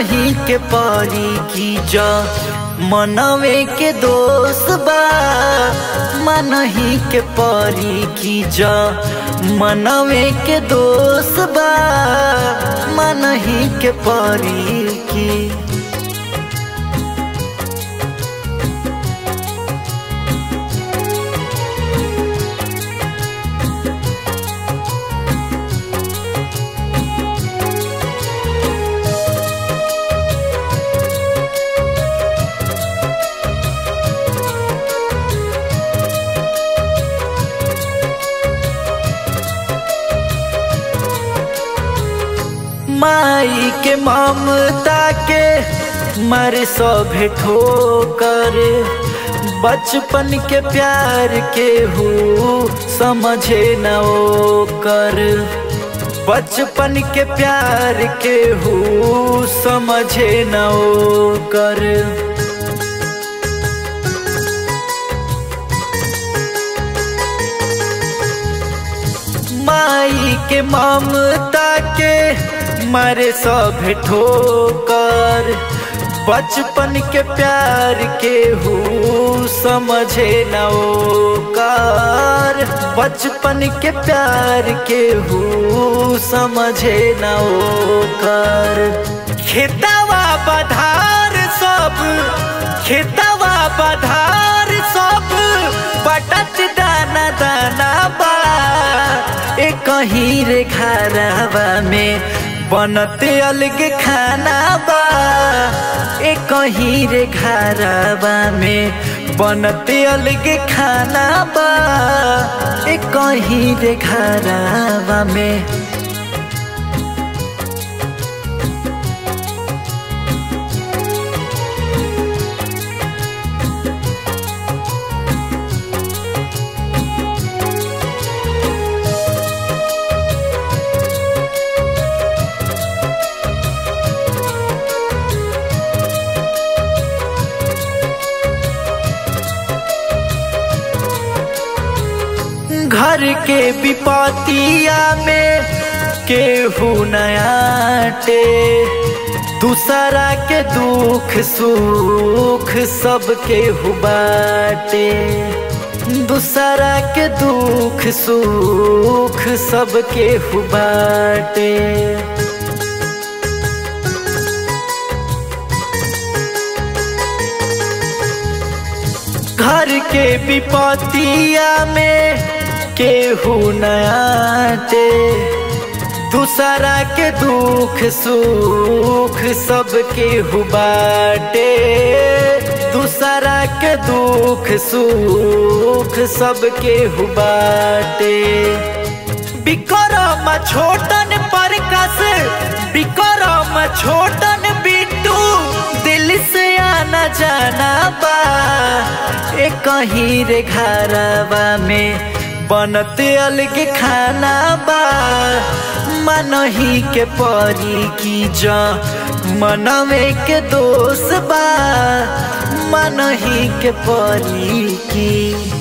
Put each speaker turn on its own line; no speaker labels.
मनही के परी की जा मनवे के दोष बा मनही के परी की जा मनवे के दोष बा मनही के परी की माई के ममता के मर सो भेठो कर बचपन के प्यार के हु समझे न ओ कर बचपन के प्यार के हु समझे न ओ कर माई के ममता के मरे सब ठोकर बचपन के प्यार के हु समझे न ओ कर बचपन के प्यार के हु समझे न ओ कर खेतवा बधार सब खेतवा बधार सब बटत दाना दाना बा ए कहीं रे घरवा में बनते अलग खाना बा ए कहीं रे घरवा में बनते अलग खाना बा ए कहीं रे घरवा में घर के विपतिया में केहू नयाटे दूसरा के दुख सुख सब केहू बाटे दूसरा के दुख सुख सब केहू बाटे घर के विपतिया में केहू नयाटे दूसरा के दुख सुख सब केहू बाटे दूसरा के दुख सुख सब केहू बाटे बिक्रम छोटन पर कस बिक्रम छोटन बिट्टू दिल से आना जाना बा ए कहीं रे घरवा में बनते अलग खाना बा मनही के परी की जा मनवे के दोष बा मनही के परी की